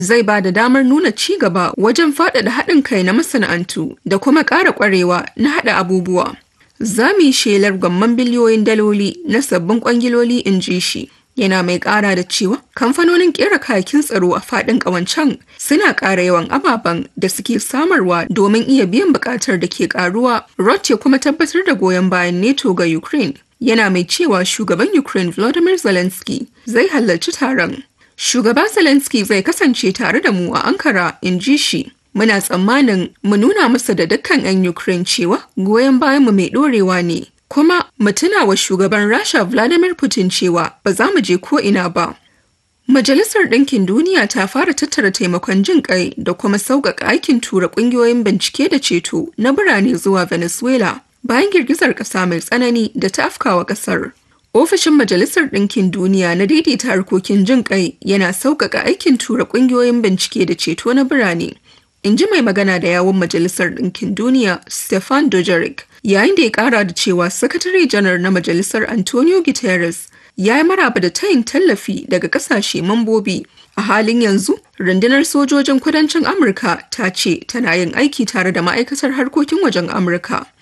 zai ba da damar nuna ci gaba wajen faɗaɗa haɗin kai na masana'antu da kuma ƙara ƙwarewa na haɗa abubuwa. Za mu yi shelar gwamman biliyoyin daloli na sabbin kwangiloli in ji shi. Yana mai ƙara da cewa kamfanonin ƙera kayakin tsaro a faɗin ƙawancen suna ƙara yawan ababen da suke samarwa domin iya biyan buƙatar da ke ƙaruwa. Roth ya kuma tabbatar da goyon bayan NATO ga Ukraine. Yana mai cewa shugaban Ukraine Volodymyr Zelensky zai halarci taron. Shugaba Zelensky zai kasance tare da mu a Ankara, in ji shi. Muna tsammanin mu nuna masa da dukkan 'yan Ukraine cewa goyon bayanmu mai ɗorewa ne. Kuma mu tuna wa shugaban Rasha Vladimir Putin cewa ba za mu je ko ina ba. Majalisar Ɗinkin Duniya ta fara tattara taimakon jin ƙai da kuma sauƙaƙa aikin tura ƙungiyoyin bincike da ceto na birane zuwa Venezuela bayan girgizar ƙasa mai tsanani da ta afkawa ƙasar. Ofishin Majalisar Ɗinkin Duniya na daidaita harkokin jin ƙai yana sauƙaƙa aikin tura ƙungiyoyin bincike da ceto na birane. In ji mai magana da yawun Majalisar Ɗinkin Duniya, Stefan Dujarric, yayin da ya ƙara da cewa Sakatare Janar na Majalisar Antonio Guterres ya yi maraba da tayin tallafi daga ƙasashe mambobi. A halin yanzu, rundunar sojojin kudancin Amurka ta ce tana yin aiki tare da ma'aikatar harkokin wajen Amurka